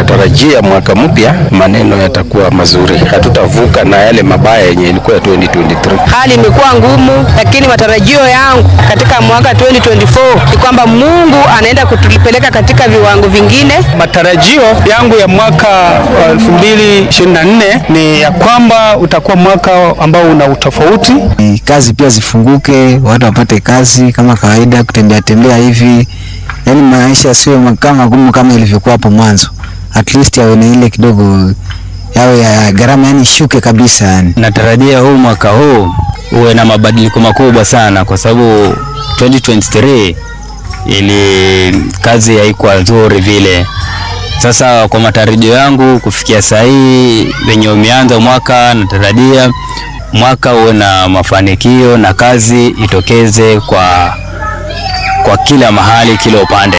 natarajia mwaka mpya maneno yatakuwa mazuri, hatutavuka na yale mabaya yenye ilikuwa 2023. Hali imekuwa ngumu, lakini matarajio yangu katika mwaka 2024 ni kwamba Mungu anaenda kutupeleka katika viwango vingine. Matarajio yangu ya mwaka wa 2024 ni ya kwamba utakuwa mwaka ambao una utofauti. Kazi pia zifunguke, watu wapate kazi kama kawaida, kutembea tembea hivi, yaani maisha sio kama gumu kama ilivyokuwa hapo mwanzo, at least yawe na ile kidogo yawe ya gharama, yani shuke kabisa yani. Natarajia huu mwaka huu uwe na mabadiliko makubwa sana, kwa sababu 2023 ili kazi haikuwa nzuri vile. Sasa kwa matarajio yangu kufikia saa hii venye umeanza mwaka, natarajia mwaka uwe na mafanikio na kazi itokeze kwa, kwa kila mahali, kila upande.